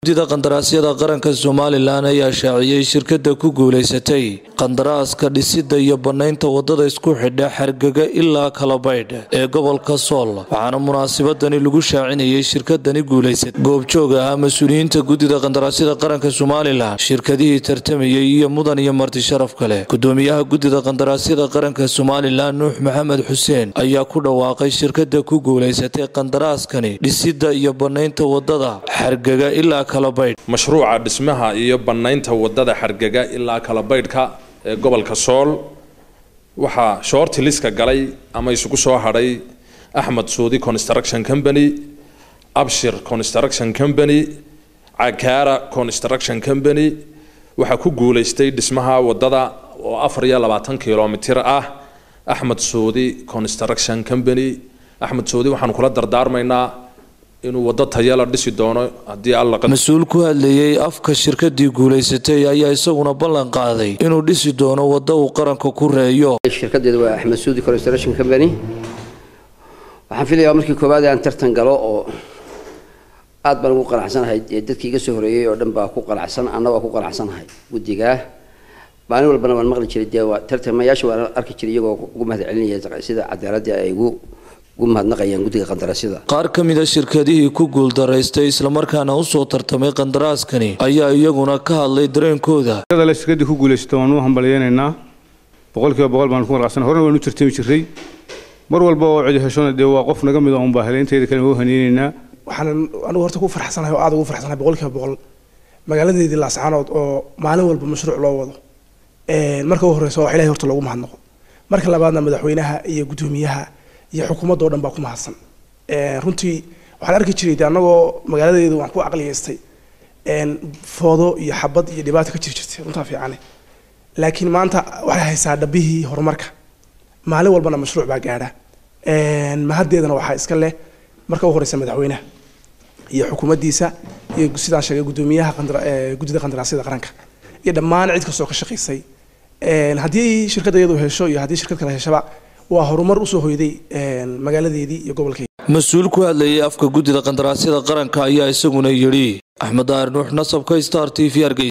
guddida qandaraasyada qaranka somalilan ayaa shaaciyey shirkada ku guuleysatay qandaraaska dhisida iyo banaynta wadada isku xidha xargega ilaa kalabaydh ee gobolka sool waxaana munaasabadani lagu shaacinayay shirkadani guuleysatay goobjoog ahaa mas-uuliyiinta guddida qandaraasyada qaranka somalilan shirkadihii tartamayay iyo mudan iyo marti sharaf kale gudoomiyaha guddida qandaraasyada qaranka somalilan nuux maxamed xuseen ayaa ku dhawaaqay shirkada ku guuleysatay qandaraaskani dhisida iyo banaynta wadada xargega ilaa mashruuca dhismaha iyo bannaynta wadada xargega ilaa kalabaydhka ee gobolka sool waxaa shoorti liska galay ama isugu soo hadhay axmed suudi construction company abshir construction company cakaara construction company waxaa ku guuleystay dhismaha wadada oo afar iyo labaatan kilomitir ah axmed suudi construction company axmed suudi waxaanu kula dardaarmaynaa inuu wado tayala dhisi doono haddii alla mas-uul ku hadlayay afka shirkadii guulaysatay ayaa isaguna ballan qaaday inuu dhisi doono waddo uu qaranka ku reeyo shirkadeedu waa axmed suudi construction company waxaan filayaa markii koowaad aan tartan galo oo aad baan ugu qanacsanahay dadkii iga soo horeeyey oo dhan baa ku qanacsan anna waa ku qanacsanahay guddigaa maalin walbana waan maqli jiray dee tartamayaasha waan arki jiray iyagoo ugu mahad celinaya sida cadaaladii ay ugu qaar ka mida shirkadihii ku guuldaraystay islamarkaana usoo tartamay qandaraaskani ayaa iyaguna ka hadlay dareenkooda shirkadii ku guuleysata waan u hambalyeynaynaa boqolkiiba boqol baan ku qanacsan horena waan u tartami jiray mar walba oo cidi heshona dee waa qof naga mid un baa helay inteeda kale waa haneynaynaa waxaan anigu horta ku farxsanahay oo aad ugu farxsanahay boqolkiiba boqol magaaladeedii laascaanood oo maalin walba mashruuc loo wado marka u horeysa waa ilahay horta loogu mahadnaqo marka labaadna madaxweynaha iyo guddoomiyaha iyo xukuumadda o dhan baa ku mahadsan runtii waxaan arki jiray de annagoo magaaladeedu waan ku caqliyeystay foodo iyo xabad iyo dhibaata ka jiri jirtay runtaa fiicane laakiin maanta waxay haysaa dhabihii horumarka maalin walbana mashruuc baa gaadha mahaddeedana waxaa iska leh marka u horeysa madaxweynaha iyo xukuumaddiisa iyo sidaan sheegay guddoomiyaha guddida qandaraasyada qaranka iyo dhammaan cid kastoo ka shaqaysay haddii shirkadda iyadu hesho iyo haddii shirkad kale heshaba waa horumar usoo hoyday magaaladeedii iyo gobolkeedi mas-uul ku hadlayay afka guddida qandaraasyada qaranka ayaa isaguna yidhi axmed daar nuux nasabka star t v argey